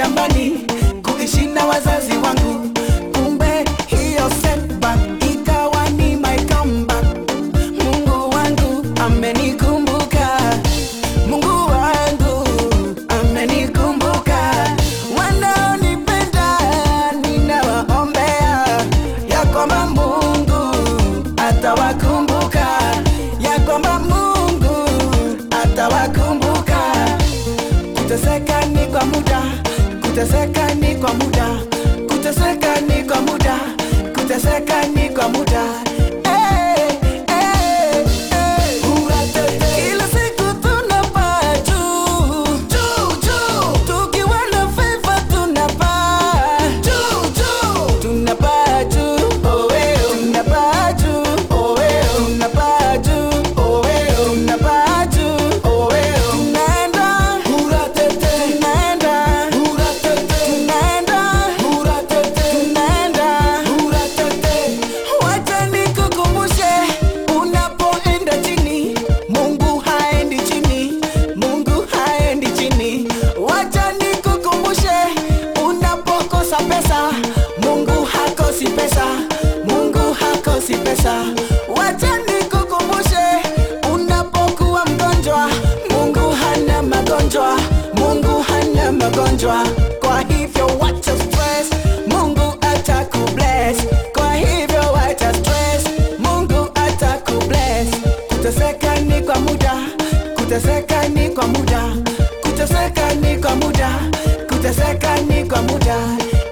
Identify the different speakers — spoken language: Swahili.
Speaker 1: shambani kuishi na wazazi wangu, kumbe hiyo setback ikawa ni my comeback. Mungu wangu amenikumbuka, Mungu wangu amenikumbuka. Wanaonipenda ninawaombea ya kwamba Mungu atawakumbuka, ya kwamba Mungu atawakumbuka. Kuteseka ni kwa muda, kuteseka ni kwa muda, kuteseka ni kwa muda, kuteseka ni kwa muda. Eh, eh, eh. Kila siku tunapaa juu, juu, juu. Tukiwa na favor tunapaa juu, juu. Tunapaa juu, oh, eh, oh. Tunapaa juu, oh, eh, oh. Tunapaa juu, oh, eh, oh. Tunapaa juu, oh, eh, oh. Tunaenda, tunaenda, tunaenda, Wacha nikukumbushe, unapoenda chini, Mungu haendi chini, Mungu haendi chini. Wacha nikukumbushe, unapokosa pesa, Mungu hakosi pesa, Mungu hakosi pesa. Wacha nikukumbushe, unapokuwa mgonjwa, Mungu hana magonjwa, Mungu hana magonjwa. Kwa hivyo wacha stress, Mungu atakubless. Kwa hivyo wacha stress, Mungu atakubless. Kuteseka ni kwa muda, kuteseka ni kwa muda, kuteseka ni kwa muda, kuteseka ni kwa muda.